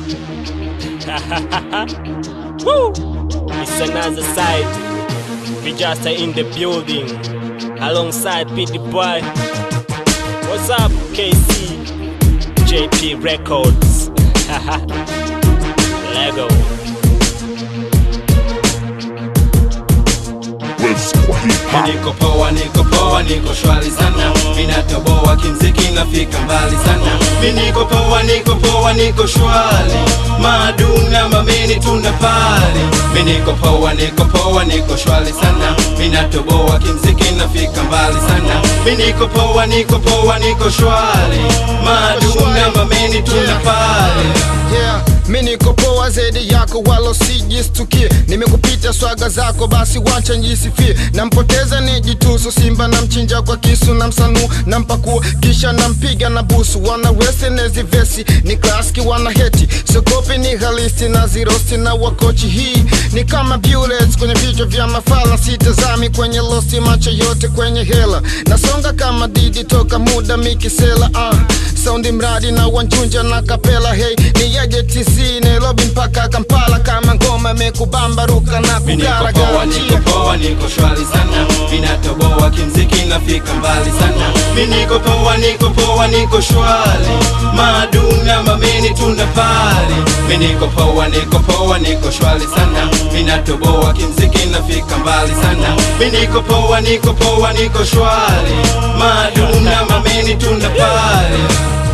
Woo! It's another side. We just are in the building alongside Pity Boy. What's up, KC? JP Records. Lego. West kwa hip hop. Niko poa, niko poa, niko shwari sana, minatoboa kimziki nafika mbali sana. Mi niko poa, niko poa, niko shwari, maduna mamini tuna pali. Mi niko poa, niko poa, niko shwari sana, minatoboa kimziki nafika mbali sana. Mi niko poa, niko poa, niko shwari, maduna mamini tuna pali. yeah. Mi niko poa zaidi yako wala usijistukie, nimekupita swaga zako, basi wacha njisifie. Nampoteza nijitusu, simba na mchinja kwa kisu na msanu na mpakua, kisha nampiga na busu. Wana wese nezi vesi ni klaski, wana heti sokopi ni halisi na zirosti na wakochi. Hii ni kama bullets kwenye vichwa vya mafala, sitazami kwenye losti, macho yote kwenye hela. Nasonga kama didi toka muda mikisela uh. Saundi mradi na wanjunja na kapela hey, ni yaje TC Nairobi mpaka Kampala, kama ngoma imekubamba ruka na Mi niko kugara poa, niko gara poa, niko shwari sana, minatoboa kimziki nafika mbali sana. Mi niko poa, niko poa, niko shwari, maduna mamini tuna pali. Mi niko poa, niko poa, niko shwari sana, minatoboa kimziki nafika mbali sana. Mi niko poa, niko poa, niko shwari, maduna mamini tuna pali.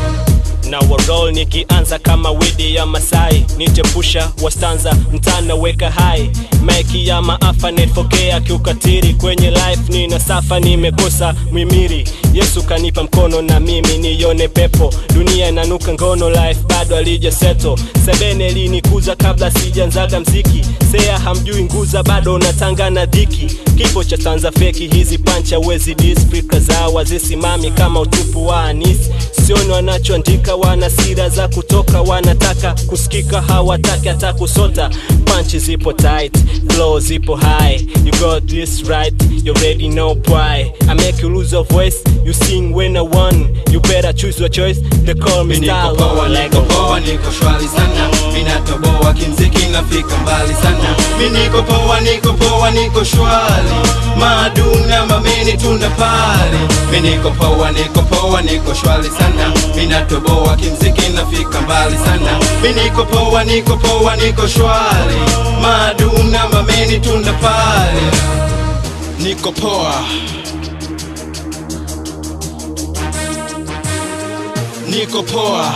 na warol nikianza kama widi ya Masai, nitepusha wastanza mtana weka hai maiki ya maafa netfokea kiukatiri kwenye life nina safa nimekosa mwimiri Yesu kanipa mkono na mimi nione pepo dunia inanuka ngono life bado alija seto sebene linikuza kabla sijanzaga mziki sea hamjui nguza bado natanga na dhiki kifo cha tanza feki hizi pancha wezi disprika zao wazisimami kama utupu wa anisi sioni wanachoandika wana sira za kutoka wanataka kusikika hawataki hata kusota panchi zipo tight flow zipo high you got this right you already know why I make you lose your voice you sing when I won you better choose your choice they call me Mi niko style poa, niko Lego poa, niko shwari sana, minatoboa kimziki nafika mbali sana. Mi niko poa, niko poa, niko shwari, maduna mamini tuna pali. Mi niko poa, niko poa, niko shwari sana, minatoboa kimziki nafika mbali sana. Mi niko poa, niko poa, niko shwari, maduna mamini tuna pali. Niko poa. Niko poa.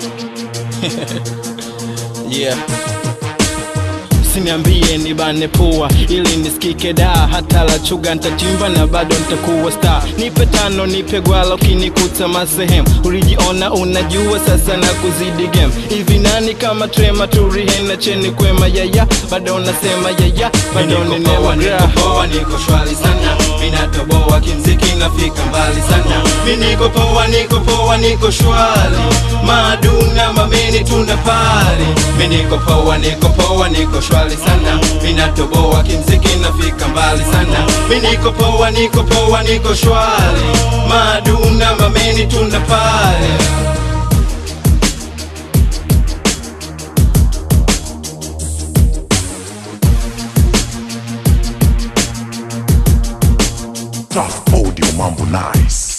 yeah. Siniambie nibane pua ili nisikike da, hata la chuga ntatimba na bado ntakuwa star. Nipe tano, nipe gwala, ukinikuta masehemu ulijiona unajua, sasa na kuzidi game. Hivi nani kama trema turihena cheni kwema yaya, bado nasema yaya, bado ninewa niko poa, niko shwari sana, minatoboa kimziki nafika mbali sana. Mi niko poa, niko poa, niko shwari, maduna mamini tuna pali. Mi niko poa, niko poa, niko shwari sana, minatoboa kimziki nafika mbali sana. Mi niko poa, niko poa, niko shwari, maduna mamini tuna pali. Tough audio mambo nice.